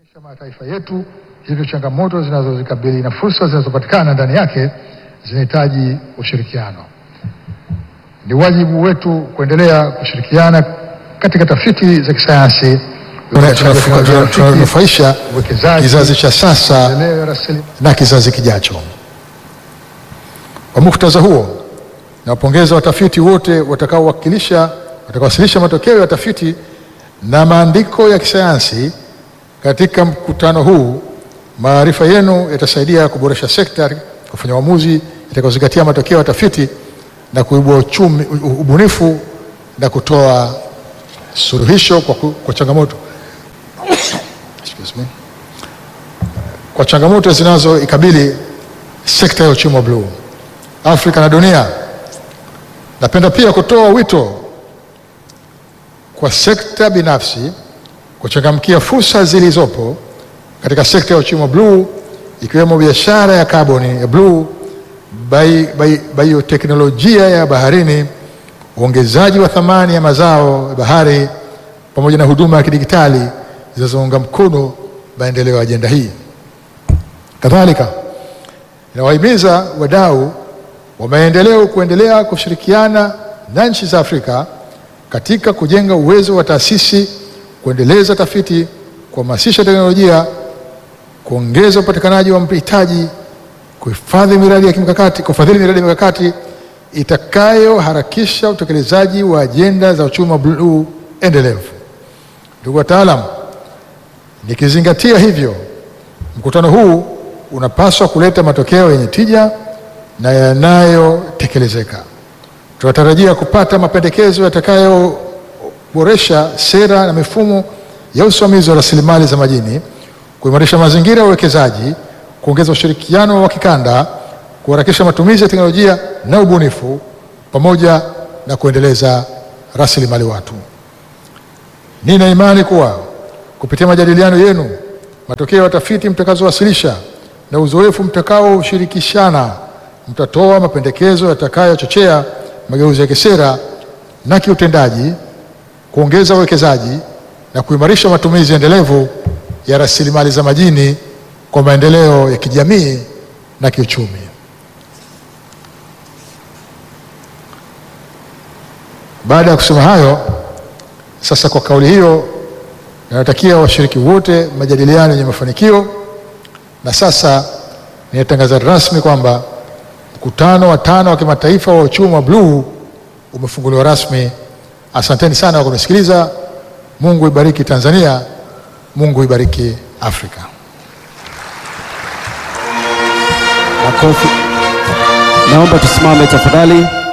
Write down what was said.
mataifa yetu, hivyo changamoto zinazozikabili na fursa zinazopatikana ndani yake zinahitaji ushirikiano. Ni wajibu wetu kuendelea kushirikiana katika tafiti za kisayansi, tunanufaisha uwekezaji, kizazi cha sasa maendeleo ya rasilimali na kizazi kijacho. Kwa muktadha huo, nawapongeza watafiti wote watakaowakilisha watakaowasilisha matokeo ya tafiti na maandiko ya kisayansi katika mkutano huu. Maarifa yenu yatasaidia kuboresha sekta, kufanya uamuzi itakayozingatia matokeo ya tafiti na kuibua uchumi, ubunifu na kutoa suluhisho kwa, ku- kwa changamoto Excuse me. kwa changamoto zinazoikabili sekta ya uchumi wa bluu Afrika na dunia. Napenda pia kutoa wito kwa sekta binafsi kuchangamkia fursa zilizopo katika sekta ya uchumi wa bluu ikiwemo biashara ya kaboni ya bluu, bai- bai- bioteknolojia ya baharini, uongezaji wa thamani ya mazao ya bahari pamoja na huduma ya kidigitali zinazounga mkono maendeleo ya ajenda hii. Kadhalika, inawahimiza wadau wa maendeleo kuendelea kushirikiana na nchi za Afrika katika kujenga uwezo wa taasisi, kuendeleza tafiti, kuhamasisha teknolojia, kuongeza upatikanaji wa mitaji, kuhifadhi miradi ya kimkakati, kufadhili miradi ya mikakati itakayoharakisha utekelezaji wa ajenda za uchumi wa bluu endelevu. Ndugu wataalam, nikizingatia hivyo, mkutano huu unapaswa kuleta matokeo yenye tija na yanayotekelezeka. Tunatarajia kupata mapendekezo yatakayoboresha sera na mifumo ya usimamizi wa rasilimali za majini, kuimarisha mazingira ya uwekezaji, kuongeza ushirikiano wa kikanda, kuharakisha matumizi ya teknolojia na ubunifu, pamoja na kuendeleza rasilimali watu. Nina imani kuwa kupitia majadiliano yenu, matokeo ya tafiti mtakazowasilisha na uzoefu mtakaoshirikishana, mtatoa mapendekezo yatakayochochea mageuzi ya kisera na kiutendaji, kuongeza uwekezaji na kuimarisha matumizi endelevu ya rasilimali za majini kwa maendeleo ya kijamii na kiuchumi. Baada ya kusema hayo, sasa kwa kauli hiyo, ninatakia washiriki wote majadiliano yenye mafanikio, na sasa ninatangaza rasmi kwamba mkutano wa tano wa kimataifa wa uchumi wa bluu umefunguliwa rasmi. Asanteni sana kwa kunisikiliza. Mungu ibariki Tanzania, Mungu ibariki Afrika. Makofi. Naomba tusimame tafadhali.